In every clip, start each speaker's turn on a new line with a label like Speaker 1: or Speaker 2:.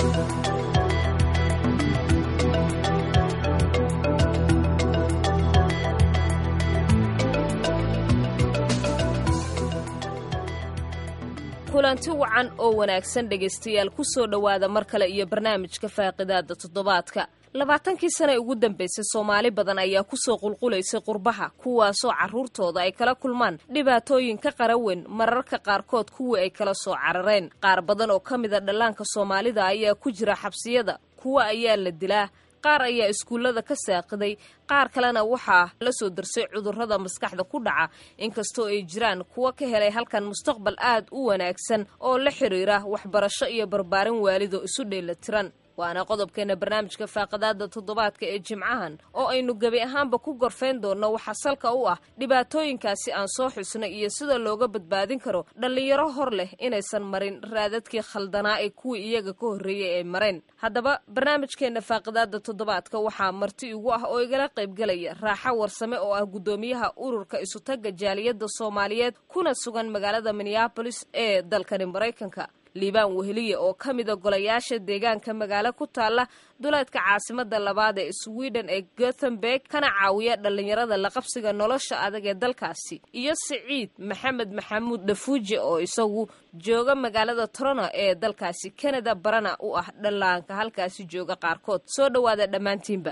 Speaker 1: kulanti wacan oo wanaagsan dhegaystayaal ku soo dhowaada mar kale iyo barnaamijka faaqidaada toddobaadka labaatankii sane ugu dambaysay soomaali badan ayaa kusoo qulqulaysay qurbaha kuwaasoo carruurtooda ay kala kulmaan dhibaatooyin ka qaraweyn mararka qaarkood kuwii ay kala soo carareen qaar badan oo ka mida dhallaanka soomaalida ayaa ku jira xabsiyada kuwa ayaa la dilaa qaar ayaa iskuullada ka saaqiday qaar kalena waxaa la soo darsay cudurrada maskaxda ku dhaca inkastoo ay jiraan kuwa ka helay halkan mustaqbal aad u wanaagsan oo la xidhiira waxbarasho iyo barbaarin waalido isu dheelatiran waana qodobkeena barnaamijka faaqadaada toddobaadka ee jimcahan oo aynu gebi ahaanba ku gorfayn doonno waxaa salka u ah dhibaatooyinkaasi aan soo xusnay iyo sida looga badbaadin karo dhallinyaro hor leh inaysan marin raadadkii khaldanaa ee kuwii iyaga ka horreeyey ay mareen haddaba barnaamijkeena faaqadaada toddobaadka waxaa marti igu ah oo igala qaybgelaya raaxo warsame oo ah guddoomiyaha ururka isutagga jaaliyadda soomaaliyeed kuna sugan magaalada minneabolis ee dalkani maraykanka liibaan weheliye oo ka mida golayaasha deegaanka magaalo ku taalla duleedka caasimada labaad ee sweden ee gothenburg kana caawiya dhallinyarada laqabsiga nolosha adag ee dalkaasi iyo siciid maxamed maxamuud dhafuuje oo isagu jooga magaalada torono ee dalkaasi canada barana u ah dhallaanka halkaasi jooga qaarkood soo dhowaada dhammaantiinba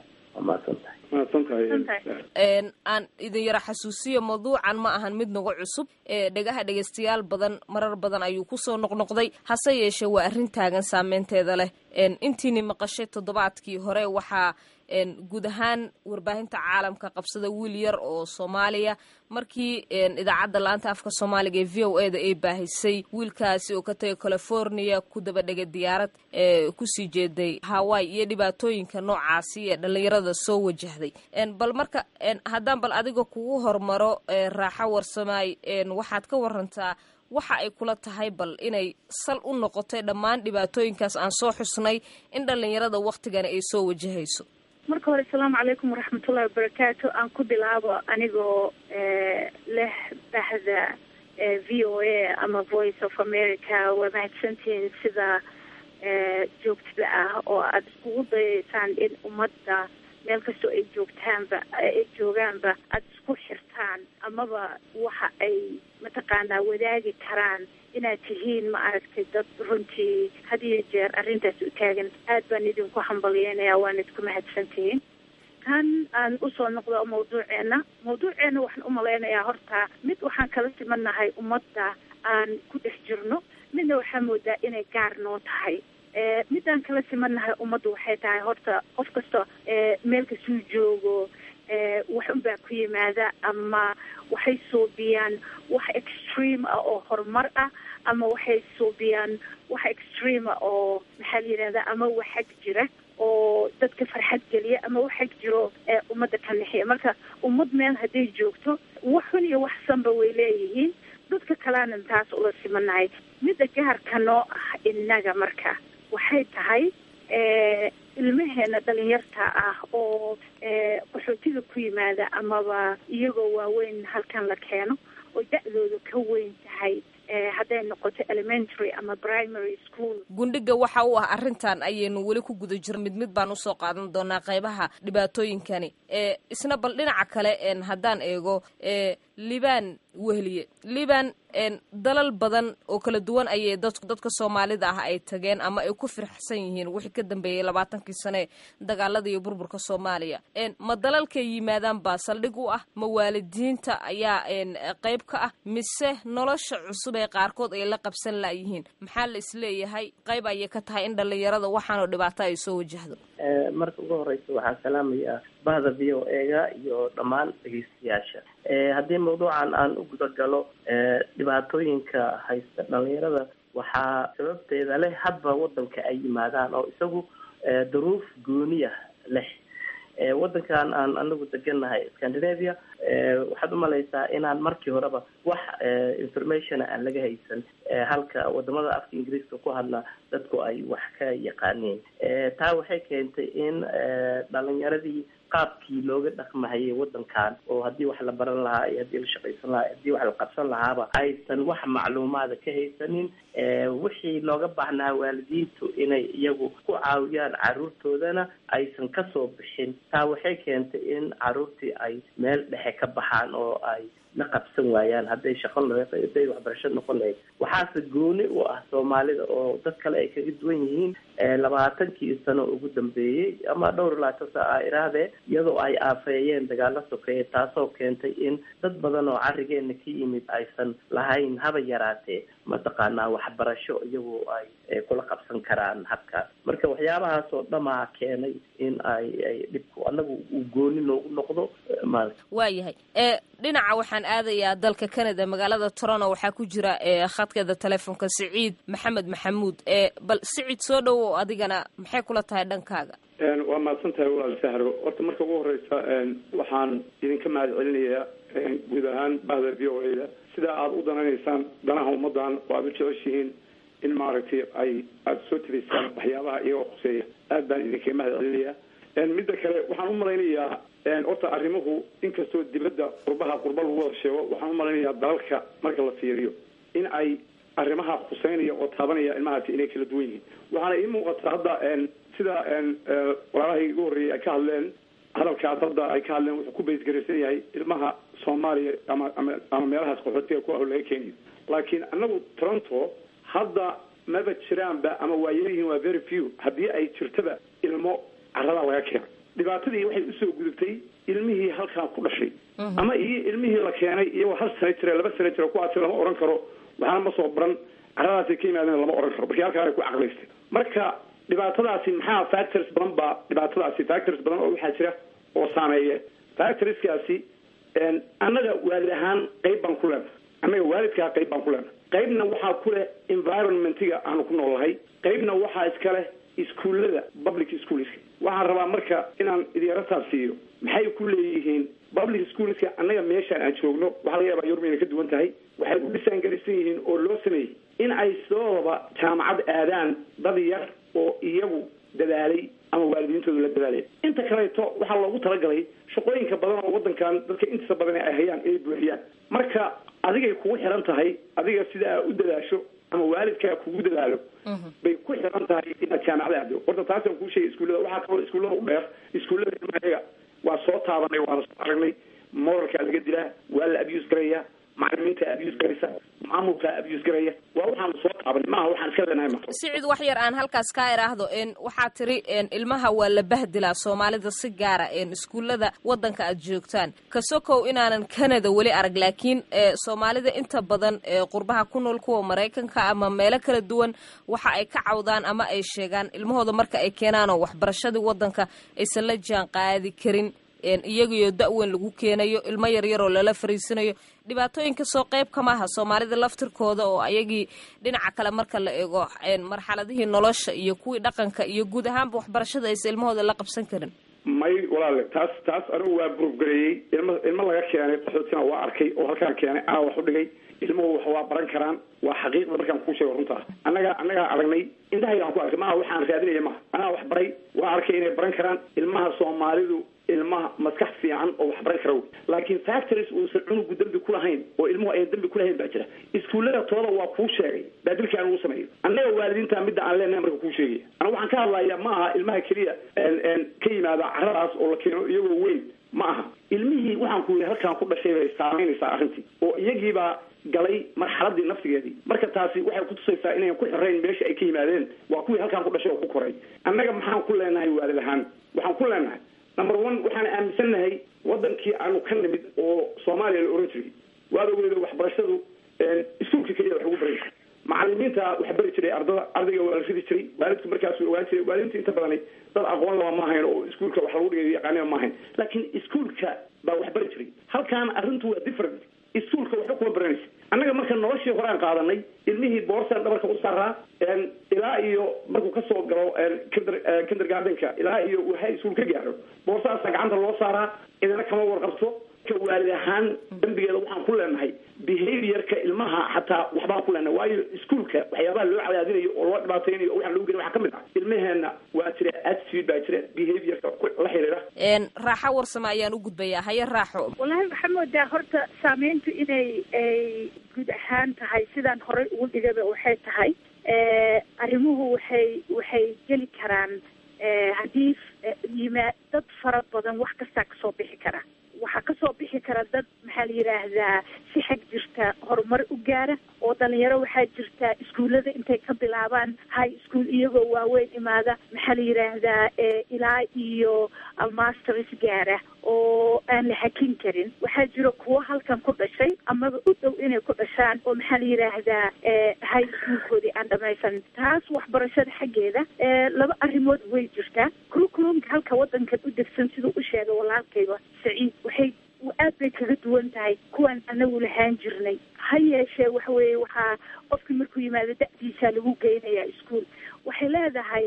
Speaker 1: aan idin yara xasuusiyo mawduucan ma ahan mid nagu cusub ee dhegaha dhegaystayaal badan marar badan ayuu kusoo noqnoqday hase yeeshee waa arrin taagan saameynteeda leh intiini maqashay toddobaadkii hore waxaa guud ahaan warbaahinta caalamka qabsada wiil yar oo soomaaliya markii idaacadda laanta afka soomaaliga ee v o e da ay baahisay wiilkaasi oo ka tagay california ku daba dhegay diyaarad ee kusii jeeday hawaii iyo dhibaatooyinka noocaasi ee dhallinyarada soo wajahday bal marka haddaan bal adiga kugu hormaro raaxo warsamaay waxaad ka warantaa waxa ay kula tahay bal inay sal u noqotay dhammaan dhibaatooyinkaas aan soo xusnay in dhallinyarada waktigani ay soo wajahayso
Speaker 2: marka hore asalaamu calaykum waraxmatullahi wabarakaatu aan ku bilaabo anigoo leh bahda v o a ama voice of america waa mahadsantihiin sida joogtada ah oo aada iskugu dayaysaan in ummadda meel kastoo ay joogtaanba ay joogaanba aada isku xirtaan amaba waxa ay mataqaanaa wadaagi karaan inaad tihiin ma aragtay dad runtii had iyo jeer arrintaas u taagan aad baan idinku hambalyeynaya waan idinku mahadsantihiin kan aan usoo noqdo mawduuceena mawduuceena waxaan umalaynayaa horta mid waxaan kala simanahay ummadda aan ku dhex jirno midna waxaa moodaa inay gaar noo tahay midaan kala simanahay ummadda waxay tahay horta qof kasta meel kastuu joogo wax unbaa ku yimaada ama waxay suubiyaan wax extreme ah oo horumar ah ama waxay suubiyaan wax extreme ah oo maxaa la yidhahdaa ama waxag jira oo dadka farxad geliya ama waxag jiro ummadda ka nixiya marka ummad meel hadday joogto wax xun iyo wax sanba way leeyihiin dadka kalena taas ula simanahay midda gaarka noo ah innaga marka waxay tahay ilmaheena dhalinyarta ah oo qaxootiga ku yimaada amaba iyagoo waaweyn halkan la keeno oo da-dooda ka weyn tahay hadday noqoto elementary ama primary school
Speaker 1: gundhiga waxa u ah arrintan ayaynu weli ku guda jiro mid mid baan usoo qaadan doonaa qaybaha dhibaatooyinkani isna bal dhinaca kale haddaan eego liban wehliye liban dalal badan oo kala duwan ayay dad dadka soomaalida ah ay tageen ama ay ku firxsan yihiin wixii ka dambeeyey labaatankii sane dagaalada iyo burburka soomaaliya ma dalalkay yimaadaan baa saldhig u ah ma waalidiinta ayaa qayb ka ah mise nolosha cusub ee qaarkood ay la qabsan laayihiin maxaa la isleeyahay qayb ayay ka tahay in dhallinyarada waxaanoo dhibaato ay soo wajahdo
Speaker 3: marka ugu horeysa waxaan salaamayaa bahda v o ega iyo dhammaan dhegeystayaasha haddii mawduucan aan u guda galo dhibaatooyinka haysta dhalinyarada waxaa sababteeda leh hadba wadanka ay yimaadaan oo isagu duruuf gooniya leh wadankan aan anagu degannahay scandinavia waxaad umalaysaa inaan markii horeba wax informationa aan laga haysan halka wadamada afka ingiriiska ku hadla dadku ay wax ka yaqaaneen taa waxay keentay in dhalinyaradii qaabkii looga dhaqmahayay wadankan oo haddii wax la baran lahaa iyo haddii la shaqaysan lahaa haddii wax la qabsan lahaaba aysan wax macluumaada ka haysanin wixii looga baahnaa waalidiintu inay iyagu ku caawiyaan caruurtoodana aysan kasoo bixin taa waxay keentay in caruurtii ay meel dhexe ka baxaan oo ay la qabsan waayaan hadday shaqo hadday waxbarasho noqon lahayd waxaase gooni u ah soomaalida oo dad kale ay kaga duwan yihiin labaatankii sano ugu dambeeyey ama dhowr labaatan sa a irahdee iyadoo ay aafeeyeen dagaalo sokeeye taasoo keentay in dad badan oo carigeena ka yimid aysan lahayn haba yaraatee mataqaanaa waxbarasho iyagu ay kula qabsan karaan habkaas marka waxyaabahaas oo dhamaa keenay in ay ay dhibku anagu uu gooni noogu noqdo maarata
Speaker 1: waayahay dhinaca waxaan aadayaa dalka canada magaalada toronto waxaa ku jira khadkeeda telefoonka siciid maxamed maxamuud bal siciid soo dhowow adigana maxay kula tahay dhankaaga
Speaker 4: waa mahadsan tahay walaal sahro horta marka ugu horeysa waxaan idinka mahad celinayaa guud ahaan bahda v o a da sidaa aada u danaynaysaan danaha ummadan oo aada u jeceshihiin in maaragtay ay aada soo tiraysaan waxyaabaha iyagoo khuseeya aad baan idinkaga mahad celinayaa midda kale waxaan u malaynayaa horta arrimuhu inkastoo dibadda qurbaha qurba lagu wada sheego waxaan u malaynayaa dalalka marka la fiiriyo in ay arrimaha khuseynaya oo taabanaya ilmahaasi inay kala duwan yihiin waxaana ii muuqata hadda sida walaalahay igu horreeyay ay ka hadleen hadalkaas hadda ay ka hadleen wuxuu ku baysgaraysan yahay ilmaha soomaaliya ama ama ama meelahaas qaxootiga ku ah laga keenayo laakiin annagu toronto hadda maba jiraanba ama waa yaryihiin waa very few haddii ay jirtaba ilmo caradaa laga keena dhibaatadii waxay usoo gudubtay ilmihii halkaan ku dhashay ama iyo ilmihii la keenay iyagoo hal sana jira laba sana jira kuwaasi lama oran karo waxaana ma soo baran caradaasay ka yimaadeen lama oran karo markii halkaan ay ku caqlaystay marka dhibaatadaasi maxaa factors badan baa dhibaatadaasi factors badan oo waxaa jira oo saameeya factorskaasi annaga waalid ahaan qayb baan ku leenahay annaga waalidkaa qayb baan ku leenahay qaybna waxaa ku leh environmentiga aanu ku noolnahay qaybna waxaa iska leh iskuullada public schoolska waxaan rabaa marka inaan idyarataan siiyo maxay ku leeyihiin public schoolska annaga meeshaan aan joogno waxaa laga yaabaa yurub inay ka duwan tahay waxay u dhisaangelisan yihiin oo loo sameeyey in ay sidooba jaamacad aadaan dad yar oo iyagu dadaalay ama waalidiintoodu la dadaalay inta kaleeto waxaa loogu talagalay shaqooyinka badan oo wadankan dadka intiisa badan ay hayaan inay buuxiyaan marka adigay kugu xiran tahay adiga sida aa u dadaasho ama waalidkaa kugu dadaalo bay ku xiran tahay inaad jaamacada aado horta taasaan kuu sheegay iskuullada waxaa kaloo iskuullada u dheer iskuullada ilmahayaga waa soo taabanay waana soo aragnay moralkaa laga dilaa waa la abuse garaya macalimiinta abuse garaysa maamulkaa abuse garaya waa waxaanu soo taabanay maaha waxaan iska leenahay ma
Speaker 1: sicid wax yar aan halkaas kaa idhaahdo waxaa tiri ilmaha waa la bahdilaa soomaalida si gaara iskuullada wadanka aad joogtaan kasokow inaanan canada weli arag laakiin soomaalida inta badan qurbaha ku nool kuwa maraykanka ama meelo kala duwan waxa ay ka cawdaan ama ay sheegaan ilmahooda marka ay keenaanoo waxbarashadii wadanka aysan la jaan qaadi karin iyagiyo da-weyn lagu keenayo ilmo yaryaroo lala fariisanayo dhibaatooyinka soo qayb kama aha soomaalida laftirkooda oo ayagii dhinaca kale marka la eego marxaladihii nolosha iyo kuwii dhaqanka iyo guud ahaanba waxbarashada aysa ilmahooda la qabsan karin
Speaker 4: may walaale taas taas anigu waa burufgareeyey ilmo ilmo laga keenay qaxootina waa arkay oo halkaan keenay anaa wax u dhigay ilmuhu wax waa baran karaan waa xaqiiqda markaan kuu sheego runtaa annaga annagaa aragnay indhahaygaan ku arkay maaha waxaan raadinaya maha anaa wax baray waa arkay inay baran karaan ilmaha soomaalidu ilmaha maskax fiican oo wax baran kara laakiin factories uusan cunugu dembi kulahayn oo ilmuhu ayan dembi kulahayn baa jira iskuullada tooda waa kuu sheegay baadilkaan ugu sameeyo annaga waalidiinta midda aan leenahay marka kuu sheegaya aniga waxaan ka hadlayaa ma aha ilmaha keliya ka yimaada caradaas oo la keeno iyagoo weyn ma aha ilmihii waxaan ku yidhi halkaan ku dhashay bay saamaynaysaa arrintii oo iyagiibaa galay marxaladii nafsigeedii marka taasi waxay kutusaysaa inayn ku xirayn meesha ay ka yimaadeen waa kuwii halkaan ku dhashay oo ku koray annaga maxaan ku leenahay waalid ahaan waxaan ku leenahay number one waxaan aaminsannahay wadankii aanu ka nimid oo soomaaliya la oran jiray waad ogeeda waxbarashadu iskuulka keliya wax lagu baray macalimiinta wax bari jiray ardada ardayga waa la ridi jiray waalidku markaasuu ogaan jiray waalidinta inta badani dad aqoon laba ma ahayn oo iskuulka wax lagu dhigay yaqaaniba ma ahayn laakiin iskuulka baa wax bari jiray halkaan arrintu waa different iskuulka waxba kuma baranaysa annaga marka noloshii hore aan qaadanay ilmihii boorsan dhabarka u saaraa ilaa iyo markuu kasoo galo kinder kindergardenka ilaa iyo uu high school ka gaaro boorsaasa gacanta loo saaraa idina kama warqabto ka waalid ahaan dembigeeda waxaan ku leenahay behaviorka ilmaha xataa waxbaan ku leenahay waayo iskuolka waxyaabaha loo cadaadinayo oo loo dhibaataynayo oo waxaan lagu geli waxaa ka mid ah ilmaheena waa jira attitude baa jira behaviorka la xiriira
Speaker 1: raaxo warsame ayaan u gudbayaa haye raaxo
Speaker 2: wallaahi waxaa moodaa horta saameyntu inay ay guud ahaan tahay sidaan horey ugu dhigaba waxay tahay arrimuhu waxay waxay geli karaan haddii yima dad fara badan wax kastaa kasoo bixi kara waxaa kasoo bixi kara dad maxaa la yidhaahdaa si xag jirta horumar u gaara oo dhalinyaro waxaa jirta iskuullada intay ka bilaabaan high school iyagoo waaweyn imaada maxaa la yidhaahdaa ilaa iyo masters gaara oo aan la hakin karin waxaa jiro kuwo halkan ku dhashay amaba u dhow inay ku dhashaan oo maxaa la yidhaahdaa high schoolkoodii aan dhamaysan taas waxbarashada xaggeeda laba arrimood way jirtaa curriculumka halka wadankan u degsan siduu u sheegay walaalkayba saciid waxay aad bay kaga duwan tahay kuwaan anagu lahaan jirnay ha yeeshee waxa weeye waxaa qofkii markuu yimaado da-diisaa lagu geynayaa ischool waxay leedahay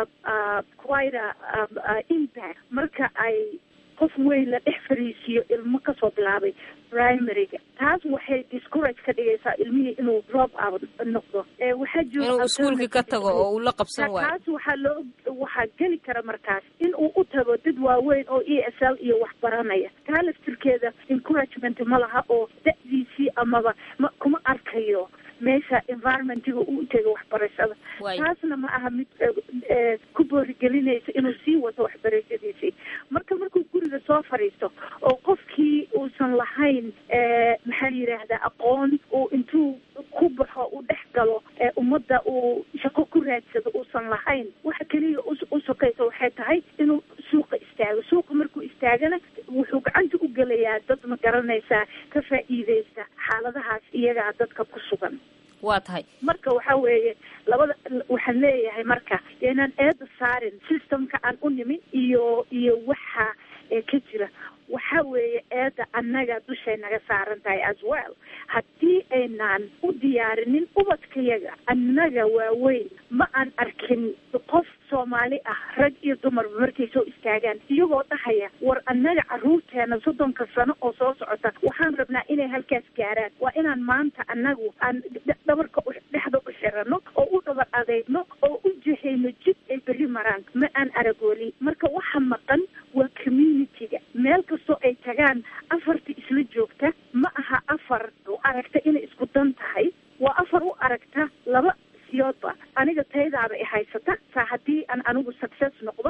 Speaker 2: quite impact marka ay qof weyn la dhex fariisiyo ilmo kasoo bilaabay primaryga taas waxay discourage ka dhigaysaa ilmihii inuu drop out noqdo waxaa jiro
Speaker 1: inuu iskuolkii ka tago oo uu la qabsan waayo
Speaker 2: taas waxaa loo waxaa geli kara markaas in uu u tago dad waaweyn oo e s l iyo wax baranaya taa laftirkeeda encouragement ma laha oo da-diisii amaba ma kuma arkayo meesha environmentiga uu tego waxbarashada taasna ma aha mid ku boorigelinaysa inuu sii wato waxbarashadiisii marka markuu guriga soo fadhiisto oo qofkii uusan lahayn maxaa la yidhaahdaa aqoon uu intuu ku baxo uu dhex galo ummadda uu shaqo ku raadsado uusan lahayn waxa keliya u sokaysa waxay tahay inuu suuqa istaago suuqa markuu istaagana wuxuu gacanta u gelayaa dad ma garanaysaa ka faa'iideysta xaaladahaas iyagaa dadka ku sugan
Speaker 1: waa tahay
Speaker 2: marka waxa weeye labada waxaan leeyahay marka inaan eeda saarin systemka aan u nimin iyo iyo waxa ka jira waxa weeye eeda annaga dushay naga saaran tahay as well haddii aynaan u diyaarinin ubadkayaga annaga waaweyn ma aan arkin qof soomaali ah rag iyo dumarba markay soo istaagaan iyagoo dhahaya war annaga caruurteena soddonka sano oo soo socota waxaan rabnaa inay halkaas gaaraan waa inaan maanta annagu aan dhabarka dhexda u xirano oo u dhabar adeegno oo u jihayno jid ay berri maraan ma aan aragoolin marka waxa maqan waa community-ga meel kastoo ay tagaan afarta isla joogta ma aha afar u aragta inay isku dan tahay waa afar u aragta laba siyoodba aniga taydaaba i haysata saa haddii aan anigu success noqdo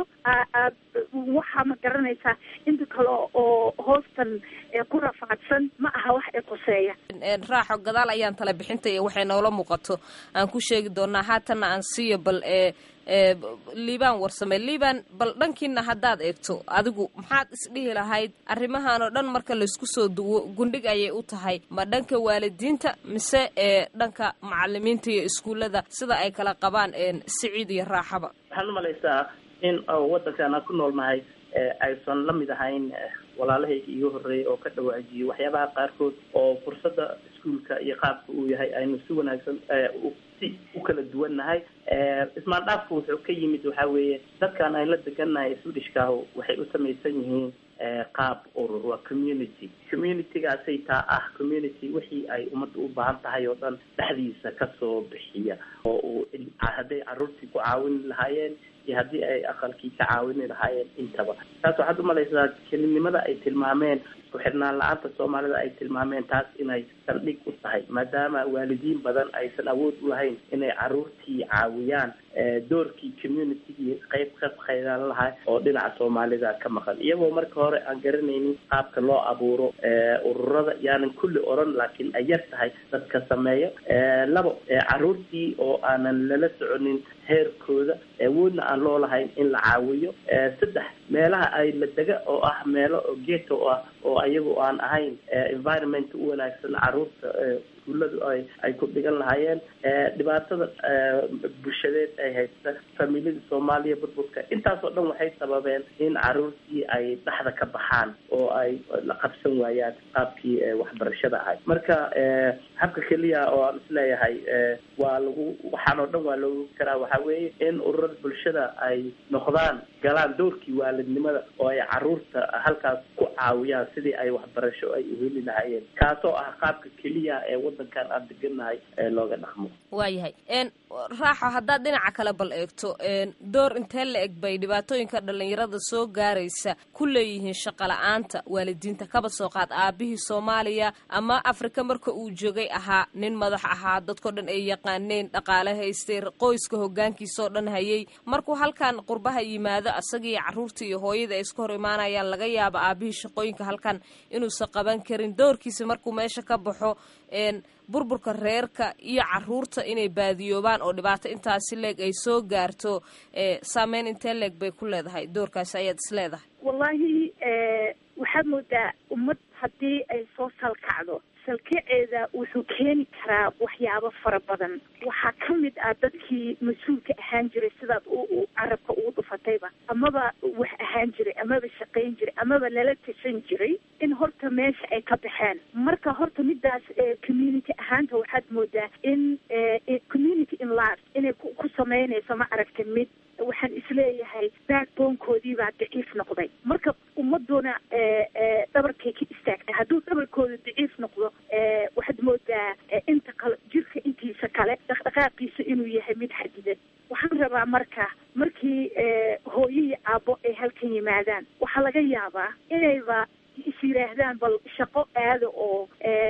Speaker 2: waxaa ma garanaysaa inta kale oo hoostan ku rafaadsan ma aha wax i qoseeya
Speaker 1: raaxo gadaal ayaan tala bixinta iyo waxay noola muuqato aan ku sheegi doonaa haatanna aan siiyo bal ee liibaan warsame liibaan bal dhankiina haddaad eegto adigu maxaad isdhihi lahayd arrimahan oo dhan marka laysku soo duwo gundhig ayay u tahay ma dhanka waalidiinta mise ee dhanka macalimiinta iyo iskuullada sida ay kala qabaan siciid iyo raaxaba
Speaker 3: waxaan umalaysaa in waddankan aan ku noolnahay aysan la mid ahayn walaalahayga iga horreeyay oo ka dhawaajiyay waxyaabaha qaarkood oo fursadda iskuolka iyo qaabka uu yahay aynu si wanaagsan si u kala duwannahay ismaandhaafku wuxuu ka yimid waxa weeye dadkan aynu la degannahay swedishkaahu waxay u samaysan yihiin qaab urur waa community communitygaasay taa ah community wixii ay ummadda u baahan tahay oo dhan dhexdiisa kasoo bixiya oo uu hadday carruurtii ku caawini lahaayeen iyo haddii ay aqalkii ka caawini lahaayeen intaba taas waxaad umalaysaa kelinimada ay tilmaameen isku xidhnaan la-aanta soomaalida ay tilmaameen taas inay saldhig u tahay maadaama waalidiin badan aysan awood u lahayn inay carruurtii caawiyaan doorkii communitygii qayb ka qaydaan lahaa oo dhinaca soomaalida ka maqan iyagoo marka hore aan garanaynin qaabka loo abuuro ururada yaanan kulli oran laakiin ay yar tahay dadka sameeyo labo carruurtii oo aanan lala soconin heerkooda awoodna aan loo lahayn in la caawiyo saddex meelaha ay la dega oo ah meelo oo geto ah oo ayagu aan ahayn environment u wanaagsan carruurta iskuulladu ay ay ku dhigan lahaayeen dhibaatada bulshadeed ay haysta familiyada soomaaliya burburka intaasoo dhan waxay sababeen in carruurtii ay dhexda ka baxaan oo ay la qabsan waayaan qaabkii waxbarashada ahay marka habka keliya oo aan isleeyahay waa lagu waxaan oo dhan waa loogu karaa waxaa weeye in ururada bulshada ay noqdaan galaan doorkii waalidnimada oo ay carruurta halkaas ku caawiyaan sidii ay waxbarasho ay uheli lahaayeen kaasoo ah qaabka keliya ee wadankan aan deganahay looga dhaqmo
Speaker 1: waayahay raaxo haddaad dhinaca kale bal eegto door intee la eg bay dhibaatooyinka dhalinyarada soo gaaraysa ku leeyihiin shaqa la-aanta waalidiinta kaba soo qaad aabihii soomaaliya ama afrika marka uu joogay ahaa nin madax ahaa dadkao dhan ay yaqaaneen dhaqaale haystay qoyska hogaankiisaoo dhan hayay markuu halkan qurbaha yimaado asagii caruurta iyo hooyada ay iska hor imaanayaan laga yaaba aabihii shaqooyinka halkan inuusan qaban karin doorkiisa markuu meesha ka baxo burburka reerka iyo caruurta inay baadiyoobaan oo dhibaato intaasi leeg ay soo gaarto saameyn intee leeg bay ku leedahay doorkaasi ayaad is leedahay
Speaker 2: wallahi waxaad moodaa ummad haddii ay soo salkacdo salkaceeda wuxuu keeni karaa waxyaabo fara badan waxaa ka mid ah dadkii mas-uulka ahaan jiray sidaad u carabka ugu dhufatayba amaba wax ahaan jiray amaba shaqayn jiray amaba lala tashan jiray in horta meesha ay ka baxeen marka horta midaas community ahaanta waxaad moodaa in community in large inay ku samaynayso ma aragta mid waxaan isleeyahay backbonekoodii baa daciif noqday marka ummaduna dhabarkay ka istaagtay hadduu dhabarkooda daciif noqdo waxaad moodaa inta kale jirka intiisa kale dhaqdhaqaaqiisa inuu yahay mid xadidan waxaan rabaa marka markii hooyihii aabbo ay halkan yimaadaan waxaa laga yaabaa inayba is yidhaahdaan bal shaqo aada oo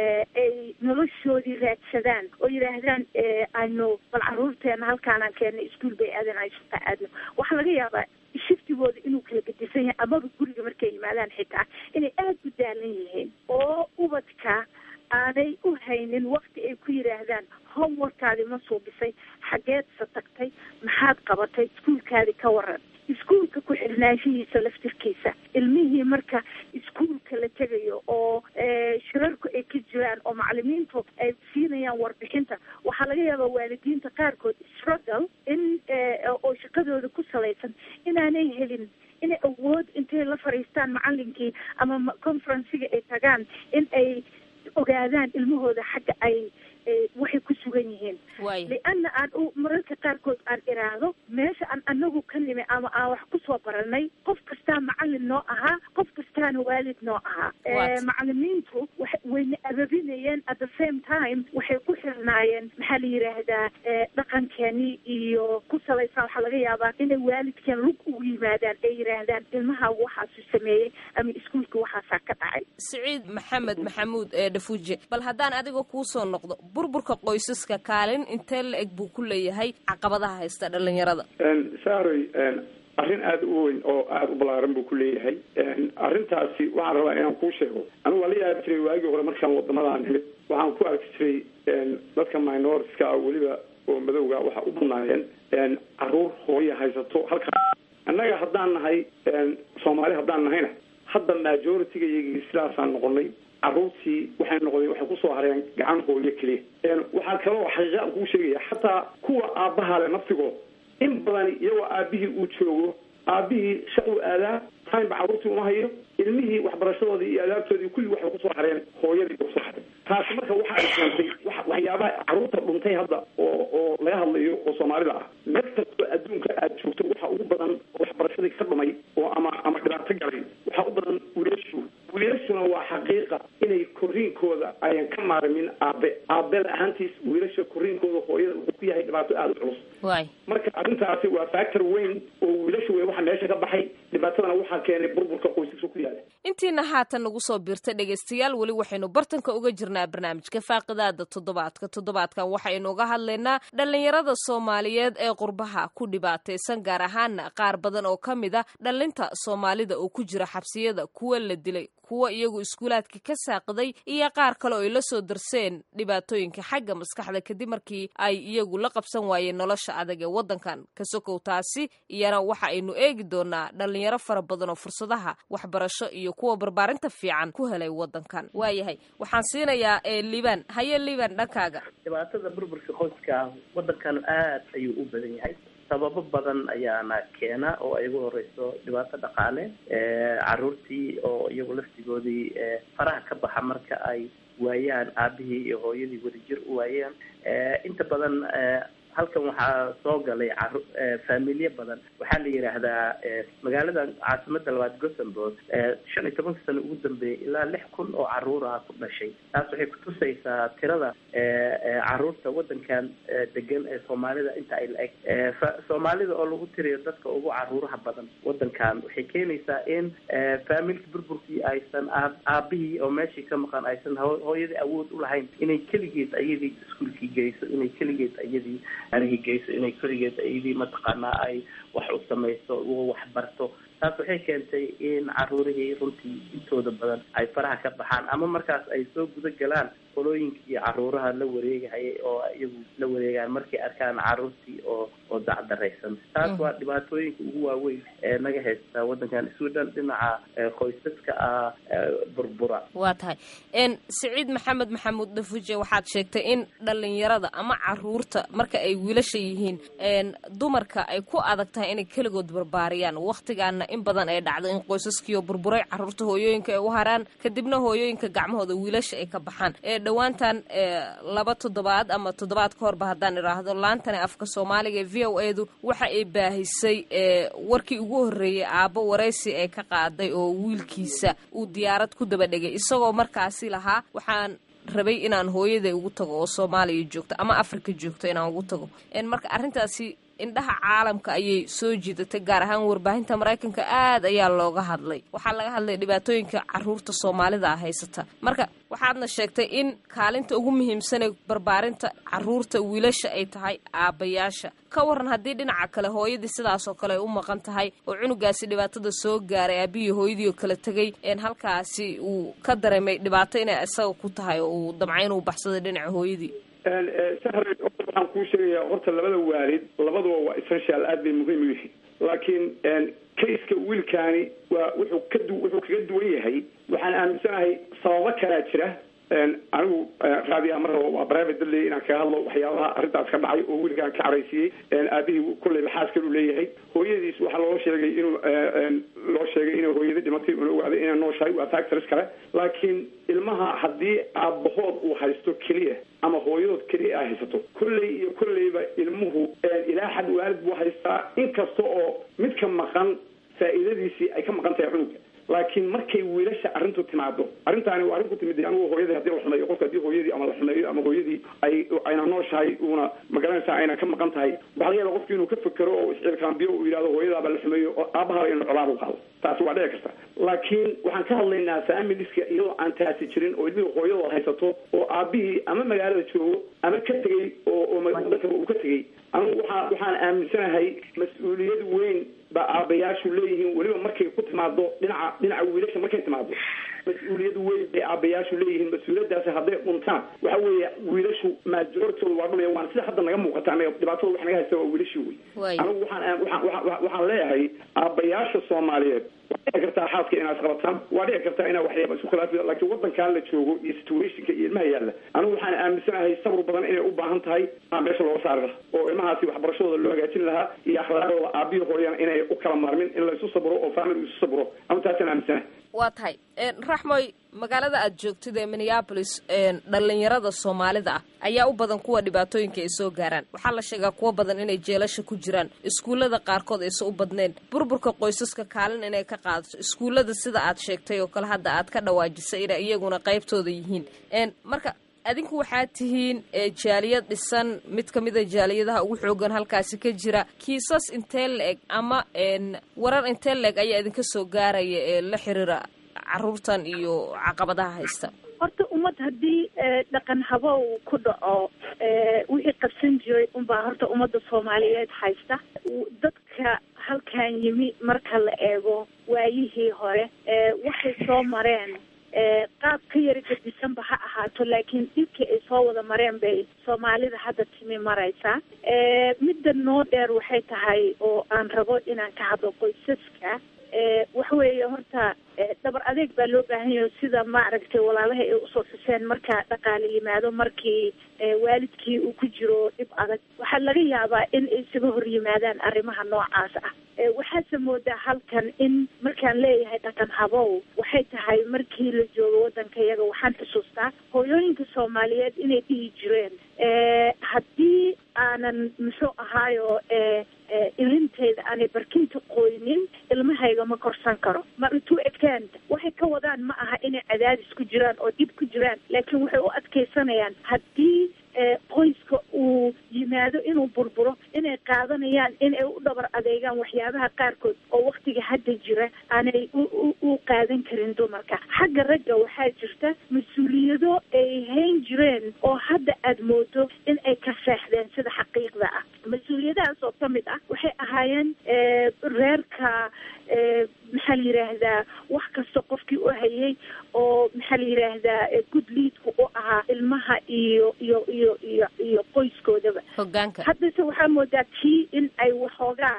Speaker 2: ay noloshoodii raadsadaan oo yidhaahdaan aynu bal caruurteena halkaanaan keena iskuol bay aadan ay shaqa aadno waxaa laga yaabaa shiftigooda inuu kala gedisan yahay amaba guriga markay yimaadaan xitaa inay aada u daalan yihiin oo ubadka aanay u haynin wakti ay ku yidhaahdaan homeworkaadi ma suubisay xageedsa tagtay maxaad qabatay iskuolkaadi ka waran iskuolka ku xirnaanshihiisa laftirkiisa ilmihii marka iskuolka la tegayo oo shirarku ay ka jiraan oo macalimiintu ay siinayaan warbixinta waxaa laga yaabaa waalidiinta qaarkood struggle in oo shaqadooda ku salaysan inaanay helin inay awood intay la fadhiistaan macalinkii ama conferenciga ay tagaan in ay ogaadaan ilmahooda xagga ay waxay ku sugan yihiin lianna aan u mararka qaarkood aan iraahdo meesha aan anagu ka nimi ama aan wax kusoo baranay qof kastaa macalin noo ahaa qof kastaana waalid noo ahaa macalimiintu wayna ababinayeen at the same time waxay ku xirnaayeen maxaa la yidhaahdaa dhaqankeeni iyo ku salaysan waxaa laga yaabaa inay waalidkeen lug ugu yimaadaan ay yidhaahdaan ilmaha waxaasu sameeyey ama iskuolka waxaasaa ka dhacay
Speaker 1: siciid maxamed maxamuud ee dhafuuje bal haddaan adiga kuusoo noqdo burburka qoysaska kaalin intee la eg buu ku leeyahay caqabadaha haysta dhalinyarada
Speaker 4: saaroy arrin aada u weyn oo aada u ballaaran buu ku leeyahay arrintaasi waxaan rabaa inaan kuu sheego anigu waa la yaabi jiray waagii hore markaan wadamadan nimid waxaan ku arki jiray dadka minorska ah weliba oo madowga waxa u badnaayeen caruur hooya haysato halkaa annaga haddaan nahay soomaali haddaan nahayna hadda majority-ga iyagii sidaasaan noqonay caruurtii waxay noqdeen waxay kusoo hareen gacan hooyo keliya waxaa kaloo xaqiiqa aan kuu sheegaya xataa kuwa aabbaha le naftigood in badan iyagoo aabihii uu joogo aabihii shaquu aadaa timeba caruurtii uma hayo ilmihii waxbarashadoodii iyo adaabtoodii kulli waxay kusoo hareen hooyadii kusoo hareen taasi marka waxa ay keentay waxyaabaha caruurta dhuntay hadda oo oo laga hadlayo oo soomaalida ah meel kastoo adduunka aad joogto waxa ugu badan oo waxbarashadii ka dhumay oo ama ama dhibaato galay waxaa u badan wiilashu wiilashuna waa xaqiiqa inay koriinkooda ayan ka maarmin aabe aabe la-ahaantiis wiilasha koriinkooda hooyada wuxuu ku yahay dhibaato aada u culus marka arrintaasi waa factor weyn oo wiilashu wey waxa meesha ka baxay dhibaatadana waxaa keenay burburka qoysaska ku yaala
Speaker 1: intiina haatan nagu soo biirta dhegaystayaal weli waxaynu bartanka uga jirnaa barnaamijka faaqidaada toddobaadka toddobaadkan waxaynu uga hadlaynaa dhallinyarada soomaaliyeed ee qurbaha ku dhibaataysan gaar ahaana qaar badan oo ka mid a dhallinta soomaalida oo ku jira xabsiyada kuwa la dilay kuwa iyagu iskuulaadka ka saaqiday iyo qaar kale oo ay la soo darseen dhibaatooyinka xagga maskaxda kadib markii ay iyagu la qabsan waayeen nolosha adag ee waddankan ka sokow taasi iyana waxa aynu eegi doonaa dhallinyaro fara badan oo fursadaha waxbarasho iyo kuwa barbaarinta fiican ku helay waddankan waayahay waxaan siinayaa liban haye liban dhankaaga
Speaker 3: dhibaatada burburka qoyska waddankan aad ayuu u badan yahay sababo badan ayaana keena oo ay ugu horeyso dhibaato dhaqaale caruurtii oo iyagu laftigoodii faraha ka baxa marka ay waayaan aabihii iyo hooyadii wadajir u waayeen inta badan halkan waxaa soo galay caru faamilye badan waxaa la yidhaahdaa magaalada caasimada labaad gothenburg shan iyo tobanka sano ugu dambeeyay ilaa lix kun oo caruura ku dhashay taas waxay kutusaysaa tirada caruurta wadankan degan ee soomaalida inta ay la-eg soomaalida oo lagu tiriyo dadka ugu caruuraha badan wadankan waxay keenaysaa in faamilka burburkii aysan aa aabihii oo meeshii ka maqan aysan hooyadii awood ulahayn inay keligeed ayadii iskuolkii geyso inay keligeed ayadii arihii geyso inay keligeed ayadii mataqaanaa ay wax u samayso wax barto taas waxay keentay in caruurihii runtii intooda badan ay faraha ka baxaan ama markaas ay soo guda galaan qolooyinkii caruuraha la wareegahayay oo iyagu la wareegaan markay arkaan caruurtii oo oo dacdaraysan taas waa dhibaatooyinka ugu waaweyn ee naga haysta wadankan sweden dhinaca qoysaska ah burbura
Speaker 1: waa tahay siciid maxamed maxamuud dhafuje waxaad sheegtay in dhalinyarada ama caruurta marka ay wiilasha yihiin dumarka ay ku adag tahay inay keligood barbaariyaan waktigaana in badan ay dhacdo in qoysaskiioo burburay caruurta hooyooyinka ay u haraan kadibna hooyooyinka gacmahooda wiilasha ay ka baxaan dhowaantan laba toddobaad ama toddobaad ka horba haddaan idhaahdo laantani afka soomaaliga ee v o edu waxa ay baahisay warkii ugu horreeyey aabbo waraysi ee ka qaaday oo wiilkiisa uu diyaarad ku daba dhegay isagoo markaasi lahaa waxaan rabay inaan hooyaday ugu tago oo soomaaliya joogto ama africa joogto inaan ugu tago marka arrintaasi indhaha caalamka ayay soo jiidatay gaar ahaan warbaahinta maraykanka aad ayaa looga hadlay waxaa laga hadlay dhibaatooyinka caruurta soomaalida ah haysata marka waxaadna sheegtay in kaalinta ugu muhiimsanee barbaarinta caruurta wiilasha ay tahay aabbayaasha ka waran haddii dhinaca kale hooyadii sidaasoo kale ay u maqan tahay oo cunugaasi dhibaatada soo gaaray aabihii hooyadii oo kala tegay halkaasi uu ka dareemay dhibaato inay isaga ku tahay oo uu damca inuu baxsaday dhinaca hooyadii
Speaker 4: sahre waxaan kuu sheegayaa horta labada waalid labaduba waa essential aad bay muhiim u yihiin laakiin kayska wiilkaani waa wuxuu ka du wuxuu kaga duwan yahay waxaan aaminsanahay sababo kalaa jira anigu raadiya mar rabo waa private dadley inaan kaga hadlo waxyaabaha arrintaas ka dhacay oo wiilkaan ka caraysiiyey aabihii kulley laxaaskan u leeyahay hooyadiis waxaa loo sheegay inuu loo sheegay inay hooyada dhimatay una ogaaday inay nooshahay waa factors kale laakiin ilmaha haddii aabahood uu haysto keliya ama hooyadood keliya ay haysato kolley iyo kolleyba ilmuhu ilaa xad waalid buu haystaa inkasta oo mid ka maqan faa'iidadiisii ay ka maqan tahay cunuga laakiin markay wiilasha arrintu timaado arrintaani waa arrin ku timid anigu hooyadii hadii la xumeeyo qofka hadii hooyadii ama la xumeeyo ama hooyadii ay ayna nooshahay uuna magaranaysaa ayna ka maqan tahay waxaa laga yaaba qofki inuu ka fekero oo iscilkaambiyo uu yidhahdo hooyadaaba la xumeeyo oo aabahaba inuu colaab u qaado taasi waa dhici karta laakiin waxaan ka hadlaynaa familiska iyadoo aan taasi jirin oo ilmihii hooyadooda haysato oo aabihii ama magaalada joogo ama ka tegey oo oo wadanka uu ka tegey anigu waxaa waxaan aaminsanahay mas-uuliyad weyn baa aabayaashu leeyihiin weliba markay ku timaado dhinaca dhinaca wiilasha markay timaado mas-uuliyad weyn bay aabayaashu leeyihiin mas-uuliyadaasi hadday dhuntaan waxa weeye wiilashu maajortooda waa dhumaya waana sida hadda naga muuqata anaga dhibaatada wax naga haysta waa wiilashii wey anigu waxaan waxaan waxaan leeyahay aabayaasha soomaaliyeed waa dhici kartaa xaaska inaad qabataan waa dhici kartaa inaa waxyaaba isku khilaafi laakiin wadankan la joogo iyo situationka iyo ilmaha yaalla anigu waxaan aaminsanahay sabr badan inay u baahan tahay aa meesha looga saari lahaa oo ilmahaasi waxbarashadooda loo hagaajin lahaa iyo akhlaaqdooda aabihi hooyana inay u kala maarmin in la isu sabro oo family isu sabro ama taasaan aaminsanahay
Speaker 1: waa tahay raxmoy magaalada aad joogtid ee minneabolis dhalinyarada soomaalida ah ayaa u badan kuwa dhibaatooyinka ay soo gaaraan waxaa la sheegaa kuwa badan inay jeelasha ku jiraan iskuullada qaarkood aysan u badneen burburka qoysaska kaalin inay ka qaadato iskuullada sida aad sheegtay oo kale hadda aad ka dhawaajisay inay iyaguna qaybtooda yihiin marka adinku waxaad tihiin jaaliyad dhisan mid ka mida jaaliyadaha ugu xoogan halkaasi ka jira kiisas intee la-eg ama warar intee la-eg ayaa idinka soo gaaraya ee la xiriira caruurtan iyo caqabadaha haysta
Speaker 2: horta ummad haddii dhaqan habo uu ku dhaco wixii qabsan jiray unbaa horta ummadda soomaaliyeed haysta dadka halkan yimi marka la eego waayihii hore waxay soo mareen qaab ka yara gedisanba ha ahaato laakiin dhibkii ay soo wada mareen bay soomaalida hadda timi maraysaa midda noo dheer waxay tahay oo aan rabo inaan ka hadlo qoysaska waxa weeye horta dhabar adeeg baa loo baahan yahay sida maaragtay walaalaha ay usoo xuseen marka dhaqaale yimaado markii waalidkii uu ku jiro dhib adag waxaa laga yaabaa in ay isaga hor yimaadaan arrimaha noocaas ah waxaase moodaa halkan in markaan leeyahay dhaqan habow waxay tahay markii la joogo waddanka iyaga waxaan xusuustaa hooyooyinka soomaaliyeed inay dhihi jireen haddii aanan muxuu ahaayo ilinteeda aanay barkinta qoynin ilmahayga ma korsan karo ma intuu extent waxay ka wadaan ma aha inay cadaadis ku jiraan oo dhib ku jiraan laakiin waxay u adkeysanayaan haddii qoyska uu yimaado inuu burburo inay qaadanayaan inay u dhabar adeegaan waxyaabaha qaarkood oo waktiga hadda jira aanay u qaadan karin dumarka xagga ragga waxaa jirta mas-uuliyado ay hayn jireen oo hadda aada moodo in ay ka seexdeen sida xaqiiqda ah mas-uuliyadahaas oo ka mid ah waxay ahaayeen reerka maxaa la yidhaahdaa wax kasta qofkii u hayay oo maxaa la yidhaahdaa good leadka u ahaa ilmaha iyo iyo iyo iyo iyo qoyskoodaba
Speaker 1: hogaanka
Speaker 2: haddase waxaa moodaa tii in ay waxoogaa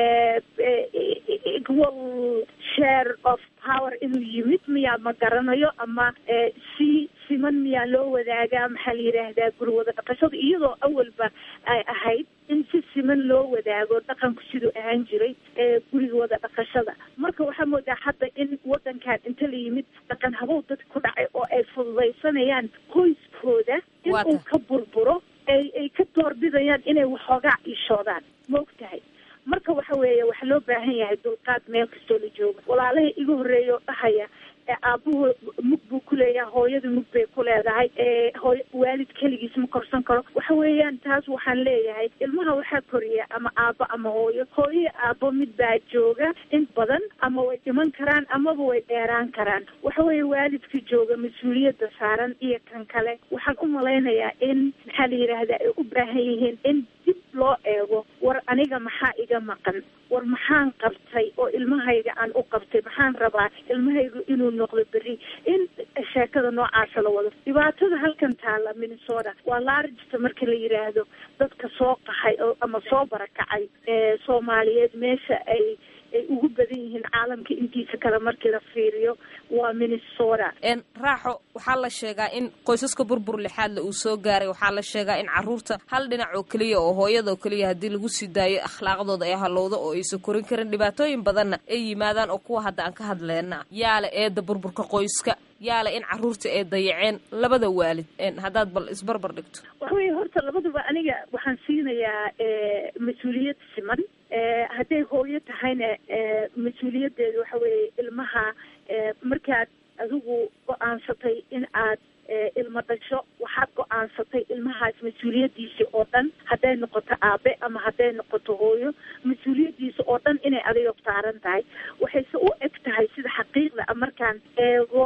Speaker 2: equal share of power inuu yimid miyaa ma garanayo ama si siman miyaa loo wadaagaa maxaa la yidhaahdaa gurwada dhaqashada iyadoo awalba ay ahayd in si siman loo wadaago dhaqanku siduu ahaan jiray guriga wada dhaqashada marka waxaa moodaa hadda in wadankan inta la yimid dhaqan habow dadka ku dhacay oo ay fududaysanayaan qoyskooda in uu ka burburo ay ay ka doorbidayaan inay waxoogaa ishoodaan ma og tahay marka waxa weeye waxaa loo baahan yahay dulqaad meel kastoo la jooga walaalaha iga horreeya oo dhahaya aabuhu mug buu ku leeyahay hooyada mug bay ku leedahay hooy waalid keligiis ma korsan karo waxa weeyaan taas waxaan leeyahay ilmaha waxaa koriya ama aabo ama hooyo hooyo aabo mid baa jooga in badan ama way dhiman karaan amaba way dheeraan karaan waxa weeye waalidka jooga mas-uuliyadda saaran iyo kan kale waxaan u malaynayaa in maxaa la yidhaahdaa ay u baahan yihiin in dib loo eego war aniga maxaa iga maqan war maxaan qabtay oo ilmahayga aan u qabtay maxaan rabaa ilmahaygu inuu noqdo berri in sheekada noocaasa la wado dhibaatada halkan taalla minnesota waa largesta marka la yidhaahdo dadka soo qaxay oo ama soo barakacay ee soomaaliyeed meesha ay ay ugu badan yihiin caalamka intiisa kale markii la fiiriyo waa minnesota
Speaker 1: raaxo waxaa la sheegaa in qoysaska burbur lixaadle uu soo gaaray waxaa la sheegaa in caruurta hal dhinac oo keliya oo hooyada oo keliya haddii lagu sii daayo akhlaaqdooda ay halowdo oo aysan korin karin dhibaatooyin badanna ay yimaadaan oo kuwa hadda aan ka hadleyna yaale eedda burburka qoyska yaale in caruurta ay dayaceen labada waalid haddaad bal isbarbar dhigto
Speaker 2: waxa weye horta labaduba aniga waxaan siinayaa mas-uuliyad siman hadday hooyo tahayna mas-uuliyaddeeda waxa weeye ilmaha markaad adigu go-aansatay in aad ilmo dhasho waxaad go-aansatay ilmahaas mas-uuliyaddiisa oo dhan hadday noqoto aabe ama hadday noqoto hooyo mas-uuliyaddiisa oo dhan inay adiga saaran tahay waxayse u eg tahay sida xaqiiqda a markaan eego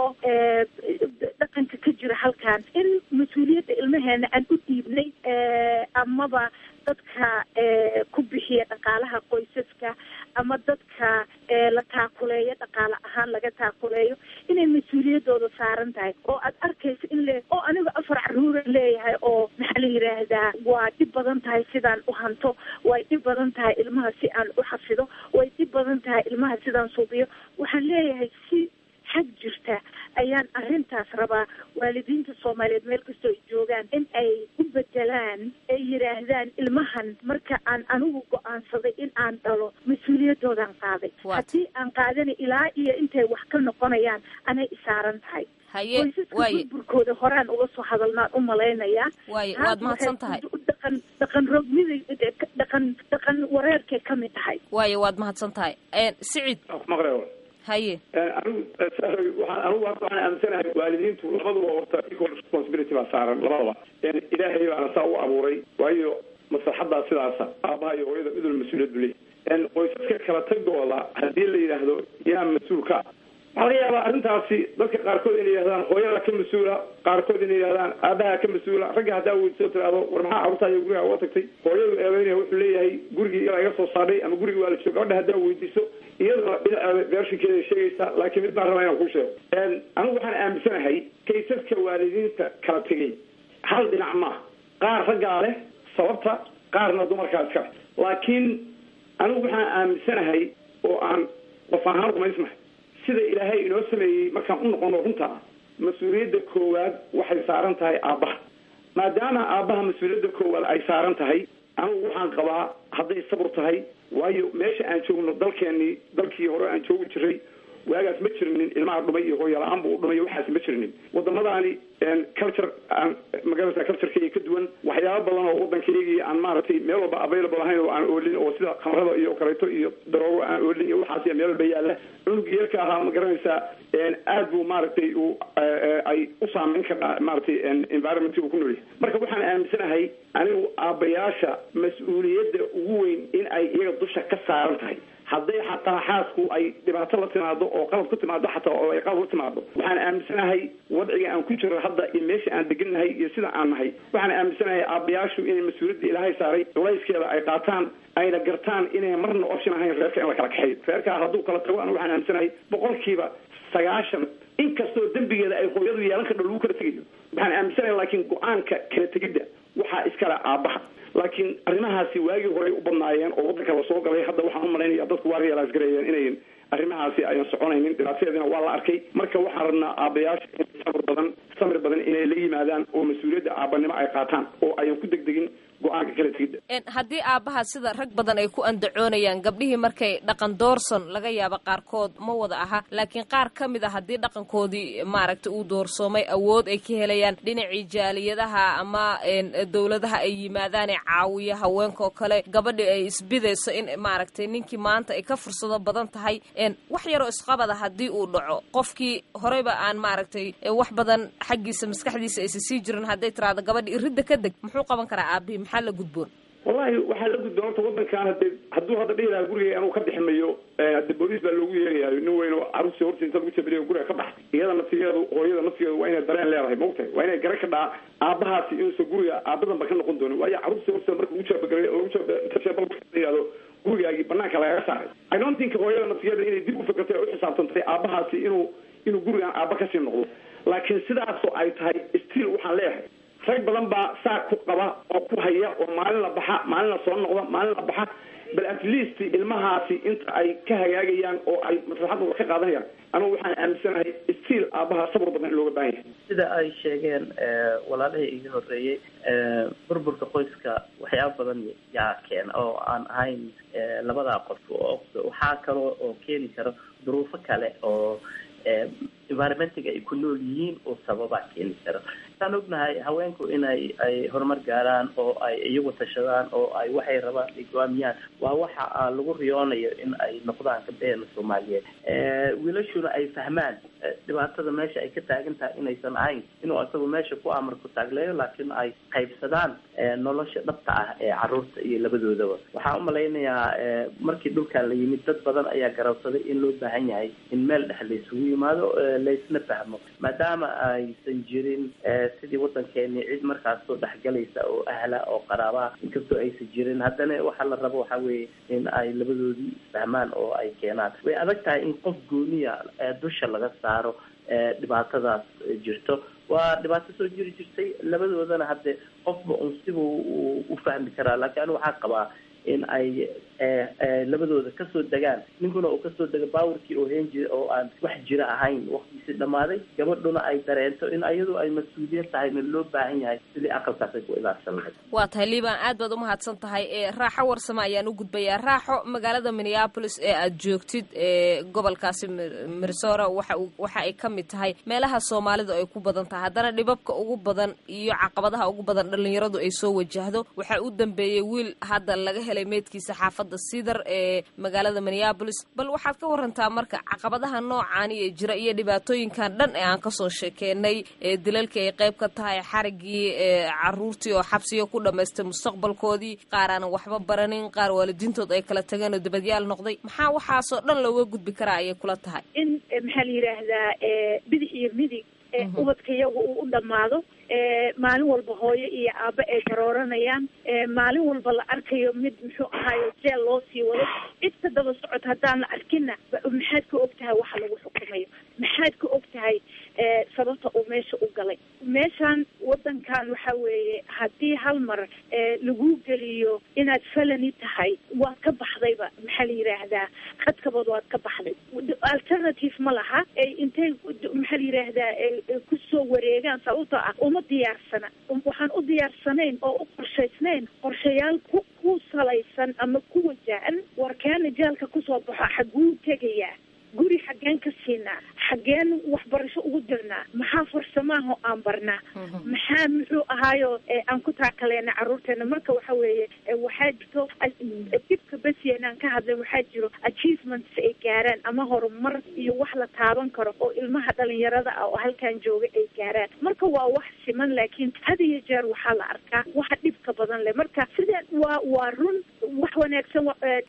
Speaker 2: dhaqanka ka jira halkan in mas-uuliyadda ilmaheena aan u dhiibnay amaba dadka ku bixiya dhaqaalaha qoysaska ama dadka la taakuleeyo dhaqaale ahaan laga taakuleeyo inay mas-uuliyaddooda saaran tahay oo aad arkaysa in le oo aniga afar caruura leeyahay oo maxaa la yidhaahdaa waa dhib badan tahay sidaan u hanto way dhib badan tahay ilmaha si aan u xafido way dhib badan tahay ilmaha sidaan suubiyo waxaan leeyahay si xag jirta ayaan arrintaas rabaa waalidiinta soomaaliyeed meel kastoo ay joogaan in ay u bedelaan ay yidhaahdaan ilmahan marka aan anigu go-aansaday in aan dhalo mas-uuliyadoodaan qaaday haddii aan qaadana ilaa iyo intay wax ka noqonayaan anay isaaran tahay
Speaker 1: haye
Speaker 2: qoysaska
Speaker 1: waaye
Speaker 2: burburkooda horaan uga soo hadalnaan u malaynayaa
Speaker 1: waaye waad mahadsan tahay
Speaker 2: dhaqan dhaqan roogmida dhaqan dhaqan wareerkay ka mid tahay
Speaker 1: waaye waad mahadsan tahay sicid
Speaker 4: maqle
Speaker 1: haye
Speaker 4: anigu waxaan anigu waxaan aaminsanahay waalidiintu labaduba horta equal responsibility baa saaran labadaba ilaahay baana saa u abuuray waayo maslaxadaa sidaasa aabaha iyo hooyada idul mas-uuliyad bu leeyahy qoysaska kala tagooda haddii la yidhaahdo yaa mas-uulka waxaa laga yaabaa arrintaasi dadka qaarkood inay yidhahdaan hooyada ka mas-uula qaarkood inay yidhahdaan aabaha ka mas-uula ragga haddaa weydiisoo tiraahdo war maxaa carruurtaayo guriga uga tagtay hooyadu eebeynaya wuxuu leeyahay gurigii ilaa iga soo saadhay ama gurigi waa la jooga gabadha haddaa weydiiso iyaduna dhinaceeda beershinkeeda sheegaysa laakiin mid baan rabaa inaan kuu sheego anigu waxaan aaminsanahay kaysaska waalidiinta kala tegay hal dhinac maaha qaar raggaa leh sababta qaarna dumarkaa iska leh laakiin anigu waxaan aaminsanahay oo aan qof ahaan rumaysnahay sida ilaahay inoo sameeyey markaan u noqono runta mas-uuliyadda koowaad waxay saaran tahay aabbaha maadaama aabbaha mas-uuliyadda koowaad ay saaran tahay anigu waxaan qabaa hadday sabur tahay waayo meesha aan joogno dalkeenii dalkii hore aan joogi jiray waagaas ma jirinin ilmaha dhumay iyo hooyala-aan buu u dhumay waxaas ma jirinin wadamadaani culture aan magarata culturekeyga ka duwan waxyaaba badan oo waddankaygii aan maaragtay meel walba available ahayn oo aan oolin oo sida khamrada iyo kaleeto iyo daroogo aan oolin iyo waxaas meel walba yaalla cunug yeelka ahaa ma garanaysaa aad buu maaragtay uu ay u saameyn kartaa maaragtay environment uu ku noolyahay marka waxaan aaminsanahay anigu aabbayaasha mas-uuliyadda ugu weyn in ay iyaga dusha ka saaran tahay hadday xataa xaasku ay dhibaato la timaado oo qalad ku timaado xataa oo ay qalad la timaado waxaan aaminsanahay wadciga aan ku jiro hadda iyo meesha aan degannahay iyo sida aan nahay waxaan aaminsanahay aabbayaashu inay mas-uuliyadda ilaahay saaray culayskeeda ay qaataan ayna gartaan inay marna option ahayn reerka in la kala kaxeeyo reerkaa hadduu kala tago an waxaan aaminsanahay boqolkiiba sagaashan inkastoo dembigeeda ay hooyadu yeelan kardho lagu kala tegayo waxaan aaminsanahay laakiin go-aanka kala tegidda waxaa iskale aabbaha laakiin arrimahaasi waagii horey u badnaayeen oo waddanka lasoo galay hadda waxaan u malaynaya dadku waa realize gareeyeen inayn arrimahaasi ayan soconaynin dhibaatadeedina waa la arkay marka waxaan rabnaa aabbayaasha in samir badan samir badan inay la yimaadaan oo mas-uuliyadda aabbanimo ay qaataan oo ayan ku degdegin go-aanka kala tegidda
Speaker 1: haddii aabbaha sida rag badan ay ku andacoonayaan gabdhihii markay dhaqan doorson laga yaabo qaarkood ma wada aha laakiin qaar ka mid a haddii dhaqankoodii maaragtay uu doorsoomay awood ay ka helayaan dhinacii jaaliyadaha ama dowladaha ay yimaadaan ee caawiya haweenkaoo kale gabadhii ay isbidayso in maaragtay ninkii maanta ay ka fursado badan tahay wax yaroo isqabada haddii uu dhaco qofkii horeyba aan maaragtay wax badan xaggiisa maskaxdiisa aysa sii jirin hadday tiraado gabadhi iridda ka deg muxuu qaban karaa aabihii maxaa la gudboon
Speaker 4: wallahi waxaa la gudboon horta waddankan hade hadduu hadda dhihi lahaa guriga anuu ka bixi mayo hade booliis baa loogu yeerayaayo nin weyn oo caruurtii horta inta lagu jabiriyo guriga ka bax iyada naftigeedu hooyada naftigeedu waa inay dareen leedahay maogtahay waa inay garan ka dhaa aabbahaasi inuusan guriga aabadan ba ka noqon doonin waayo caruurtii horta marka lagu jabagara lagu jabal gurigaagii banaanka lagaga saaray i don't think hooyada naftigeeda inay dib u fikirtay oo u xisaabtantay aabahaasi inuu inuu gurigan aaba kasii noqdo laakiin sidaasoo ay tahay still waxaan leeyahay rag badan baa saa ku qaba oo ku haya oo maalin la baxa maalin la soo noqda maalin la baxa bal at least ilmahaasi inta ay ka hagaagayaan oo ay maslaxadooda ka qaadanayaan anugu waxaan aaminsanahay still aabaha sabr badan in looga baahan yahay
Speaker 3: sida ay sheegeen walaalihii iga horeeyey burburka qoyska waxyaaba badan yaa keena oo aan ahayn labadaa qof waxaa kaloo oo keeni karo duruufo kale oo environmentiga ay ku nool yihiin oo sababa keeni karo waxaan ognahay haweenku inay ay horumar gaaraan oo ay iyagu tashadaan oo ay waxay rabaan ay go-aamiyaan waa waxa lagu riyoonayo in ay noqdaan gabdheheena soomaaliyeed wiilashuna ay fahmaan dhibaatada meesha ay ka taagan tahay inaysan ahayn inuu isagu meesha ku amar ku taagleeyo laakiin ay qaybsadaan nolosha dhabta ah ee caruurta iyo labadoodaba waxaan umalaynayaa markii dhulkan la yimid dad badan ayaa garabsaday in loo baahan yahay in meel dhex la isugu yimaado laysna fahmo maadaama aysan jirin sidii waddankeeni cid markaas soo dhexgalaysa oo ahla oo qaraabaa inkastoo aysan jirin haddana waxaa la rabo waxa weeye in ay labadoodii isfahmaan oo ay keenaan way adag tahay in qof gooniya dusha laga saaro dhibaatadaas jirto waa dhibaato soo jiri jirtay labadoodana hadde qofba un sibuu u fahmi karaa laakiin anigu waxaa qabaa in ay labadooda kasoo degaan ninkuna uu kasoo dego baawarkii oo heen jira oo aan wax jira ahayn waktiisi dhamaaday gabadhuna ay dareento in ayadu ay mas-uuliyad tahay na loo baahan yahay sidii aqalkaasay ku ilaarsan lahayd
Speaker 1: waa tahay liibaan aad baad umahadsan tahay raaxo warsame ayaan u gudbayaa raaxo magaalada minneapolis ee aad joogtid gobolkaasi mirsora waxa waxa ay ka mid tahay meelaha soomaalidu ay ku badan tahay haddana dhibabka ugu badan iyo caqabadaha ugu badan dhalinyaradu ay soo wajahdo waxaa u dambeeyey wiil hadda laga helay meydkiisa xaafadda sidar ee magaalada minneapolis bal waxaad ka warantaa marka caqabadaha noocaani ee jira iyo dhibaatooyinkan dhan ee aan kasoo sheekeenay ee dilalkii ay qayb ka tahay xarigii caruurtii oo xabsiga ku dhamaystay mustaqbalkoodii qaar aanan waxba baranin qaar waalidiintood ay kala tageen oo dibadyaal noqday maxaa waxaasoo dhan looga gudbi karaa ayay kula tahay
Speaker 2: in maxaa la yidhaahdaa bidix iyo midig ubadka iyaga uu u dhammaado maalin walba hooyo iyo aabbe ay garooranayaan maalin walba la arkayo mid muxuu ahaayo jeel loo sii wado cid ka daba socod haddaan la arkinna maxaad ka og tahay waxa lagu xukumayo maxaad ka og tahay sababta uu meesha u galay meeshan wadankan waxa weeye haddii hal mar lagu geliyo inaad felani tahay waad ka baxdayba maxaa la yidhaahdaa khadkabood waad ka baxday alternative ma laha intay maxaa la yidhaahdaa kusoo wareegaan sababtoo ah uma diyaarsana waxaan u diyaarsanayn oo u qorshaysnayn qorshayaal ku ku salaysan ama ku wajahan warkeena jaalka kusoo baxo xaguu tegayaa guri xaggeen ka siinaa xaggeen waxbarasho ugu dirnaa maxaa farsamaaho aan barnaa maxaa muxuu ahaayo aan ku taakaleena caruurteena marka waxa weeye waxaa jirto dibka besyenaan ka hadlay waxaa jiro achievements ay gaaraan ama horumar iyo wax la taaban karo oo ilmaha dhalinyarada ah oo halkan jooga ay gaaraan marka waa wax siman laakiin had iyo jeer waxaa la arkaa waxa dhibka badan leh marka sida waa waa run wax wanaagsan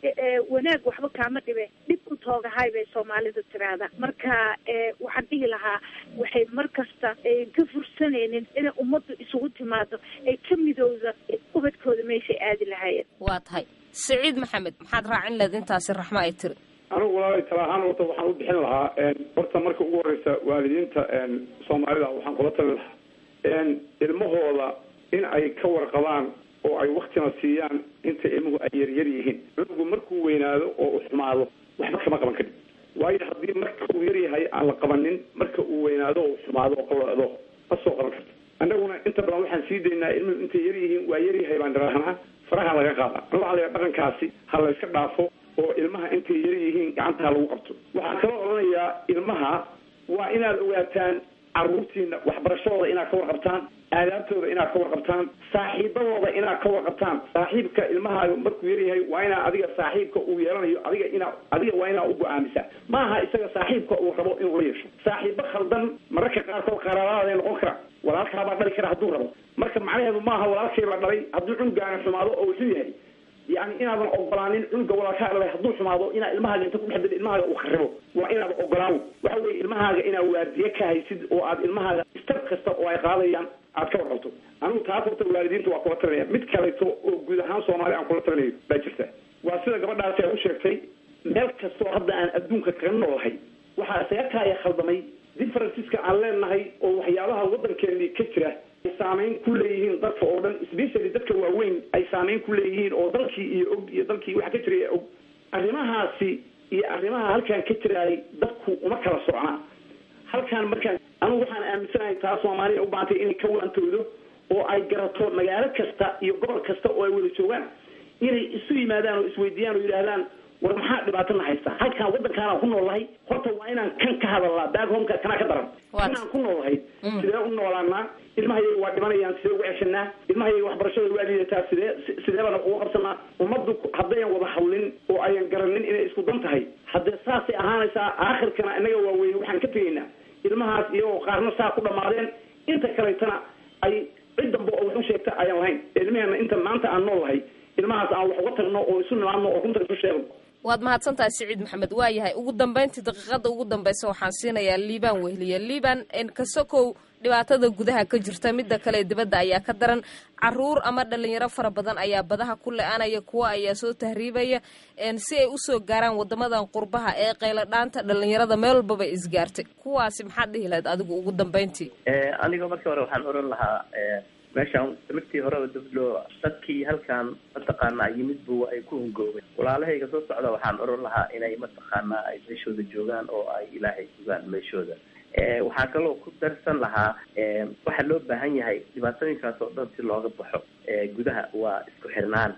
Speaker 2: wanaag waxba kaama dhibe dhib ku toogahay bay soomaalidu tiraahda marka waxaan dhihi lahaa waxay mar kasta ka fursanaynin inay ummaddu isugu timaado ay ka midowda ubadkooda meeshay aadi lahaayeen
Speaker 1: waa tahay saciid maxamed maxaad raacin leed intaasi raxmo ay tiri
Speaker 4: anigu walaalay tala ahaan horta waxaan u bixin lahaa horta marka ugu horeysa waalidiinta soomaalida waxaan kula talin lahaa ilmahooda in ay ka warqabaan oo ay waktina siiyaan inta ilmuhu ay yaryar yihiin cunugu markuu weynaado oo u xumaado waxba kama qaban karin waayo haddii marka uu yaryahay aan la qabanin marka uu weynaado oo xumaado oo qawlacdo ma soo qaban karto annaguna inta badan waxaan sii daynaa ilmuhu intay yar yihiin waa yaryahay baan dharahnaa faraha laga qaada an waxa la dhaqankaasi ha la iska dhaafo oo ilmaha intay yar yihiin gacantaha lagu qabto waxaan kala odhanayaa ilmaha waa inaad ogaataan caruurtiina waxbarashadooda inaad ka warqabtaan aadaabtooda inaad ka warqabtaan saaxiibadooda inaad ka warqabtaan saaxiibka ilmahaaga markuu yaryahay waa inaa adiga saaxiibka uu yeelanayo adiga inaa adiga waa inaa u go-aamisaa maaha isaga saaxiibka uu rabo inuu la yeesho saaxiibo khaldan mararka qaarkood qaraabadaada noqon kara walaalkaabaa dhali kara hadduu rabo marka macnaheedu maaha walaalkay la dhalay hadduu cunugaana xumaado oo wuxuu yahay yani inaadan ogolaanin cunuga walaalkaa dhalay hadduu xumaado inaa ilmahaaga inta kudhex dida ilmahaaga uu kharibo waa inaad ogolaan waxa weye ilmahaaga inaa waardiye ka haysid oo aad ilmahaaga stab kasta oo ay qaadayaan aad ka warqabto anigu taas horta waalidiinta waa kula talinaya mid kaleeto oo guud ahaan soomaali aan kula talinayo baa jirta waa sida gabadhaasi ay u sheegtay meel kastoo hadda aan adduunka kaga noolahay waxaa isaga kaaya khaldamay differenceska aan leenahay oo waxyaabaha waddankeeni ka jira ay saameyn ku leeyihiin dadka oo dhan especially dadka waaweyn ay saameyn ku leeyihiin oo dalkii iyo og iyo dalkii waxa ka jiraya og arrimahaasi iyo arrimaha halkaan ka jiraayay dadku uma kala socnaa halkaan markaan anigu waxaan aaminsanahay taa soomaaliya u baantay inay ka waantoodo oo ay garato magaalo kasta iyo gobol kasta oo ay wada joogaan inay isu yimaadaan oo isweydiiyaan oo yidhaahdaan war maxaa dhibaatana haysta halkaan waddankaanaan ku noolahay horta waa inaan kan ka hadalnaa back homeka kanaa ka daran inaan ku noolahay sidee u noolaanaa ilmahayaga waa dhimanayaan sidee ugu ceshanaa ilmahayaga waxbarashada waa liidataa sidee sidee baan uga qabsanaa ummaddu haddayan wada hadlin oo ayan garanin inay isku dan tahay haddee saasay ahaanaysaa aakhirkana innaga waaweyne waxaan ka tegaynaa ilmahaas iyagoo qaarna saa ku dhammaadeen inta kaleetana ay cid dambe oo wax u sheegta ayaan lahayn ilmaheena inta maanta aan nool lahay ilmahaas aan wax uga tagno oo isu nimaadno oo runta isu sheegno
Speaker 1: waad mahadsantahay siciid maxamed waa yahay ugu dambayntii daqiiqada ugu dambaysa waxaan siinayaa liibaan wehliye liibaan kasokow dhibaatada gudaha ka jirta midda kale dibadda ayaa ka daran caruur ama dhalinyaro fara badan ayaa badaha ku le-anaya kuwa ayaa soo tahriibaya si ay usoo gaaraan wadamadan qurbaha ee qayladhaanta dhalinyarada meel walbaba isgaartay kuwaasi maxaad dhihi lahayd adigu ugu dambayntii
Speaker 3: aniga markii hore waxaan oran lahaa meeshaan markii horeba dabdho dadkii halkaan mataqaanaa yimid bu ay ku hungoobeen walaalahayga soo socda waxaan oran lahaa inay mataqaanaa ay meeshooda joogaan oo ay ilaahay sugaan meeshooda waxaa kaloo ku darsan lahaa waxaa loo baahan yahay dhibaatooyinkaas oo dhan si looga baxo gudaha waa isku xirnaan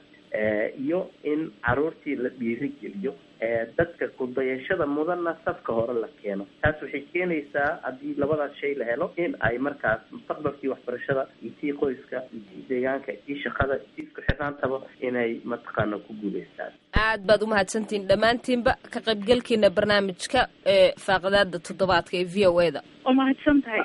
Speaker 3: iyo in caruurtii la dhiirigeliyo dadka kudayashada mudanna safka hore la keeno taas waxay keenaysaa haddii labadaas shay la helo in ay markaas mustaqbalkii waxbarashada iyo tii qoyska iyo tii deegaanka iyo tii shaqada iyo tii isku xirnaantaba inay mataqaana ku guuleystaan
Speaker 1: aad baad umahadsantihiin dhammaantiinba ka qaybgalkiina barnaamijka ee faaqidaada toddobaadka ee v o e da
Speaker 2: waa mahadsan tahay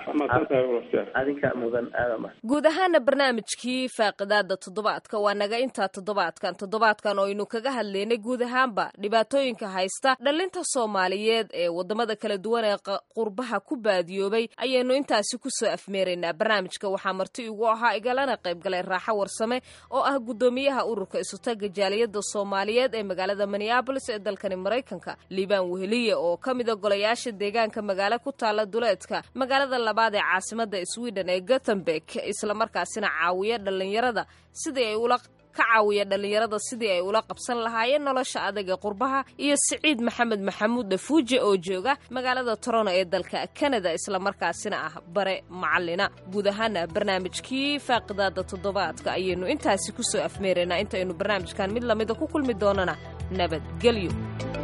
Speaker 3: adinka mudan aadama
Speaker 1: guud ahaana barnaamijkii faaqidaada toddobaadka waa naga intaa toddobaadkan toddobaadkan oo aynu kaga hadlaynay guud ahaanba dhibaatooyinka haysta dhalinta soomaaliyeed ee wadamada kala duwan ee qurbaha ku baadiyoobay ayaynu intaasi kusoo afmeeraynaa barnaamijka waxaa marti igu ahaa igalana qaybgalay raaxo warsame oo ah guddoomiyaha ururka isutaga jaaliyada soomaaliyeed ee magaalada minneabolis ee dalkani maraykanka liibaan weheliye oo ka mida golayaasha deegaanka magaalo ku taala duleedka magaalada labaad ee caasimada sweden ee gothenburg islamarkaasina caawiya dhalinyarada sidii ay ula ka caawiya dhalinyarada sidii ay ula qabsan lahaayeen nolosha adag ee qurbaha iyo siciid maxamed maxamuud dafuuje oo jooga magaalada torono ee dalka kanada islamarkaasina ah bare macalina guud ahaana barnaamijkii faaqidaada toddobaadka ayaynu intaasi kusoo afmeeraynaa intaynu barnaamijkan mid lamida ku kulmi doonana nabadgelyo